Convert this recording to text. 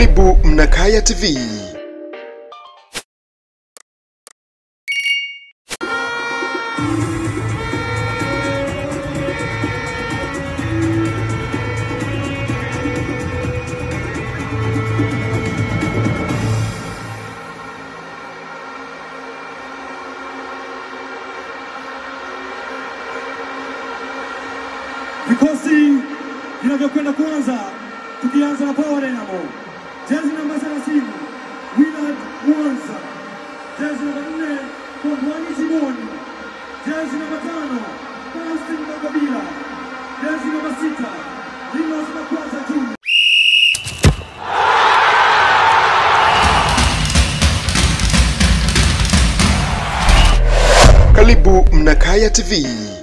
Karibu Mnakaya TV. Vikosi vinavyokwenda kuanza, tukianza na Power Dynamo, jezi namba 30 Willard Mwanza, jezi namba 4 Kongwani Simon, jezi namba 5 Faustin Magabila, jezi namba 6 Linus Makwaza Junior. Karibu Mnakaya TV.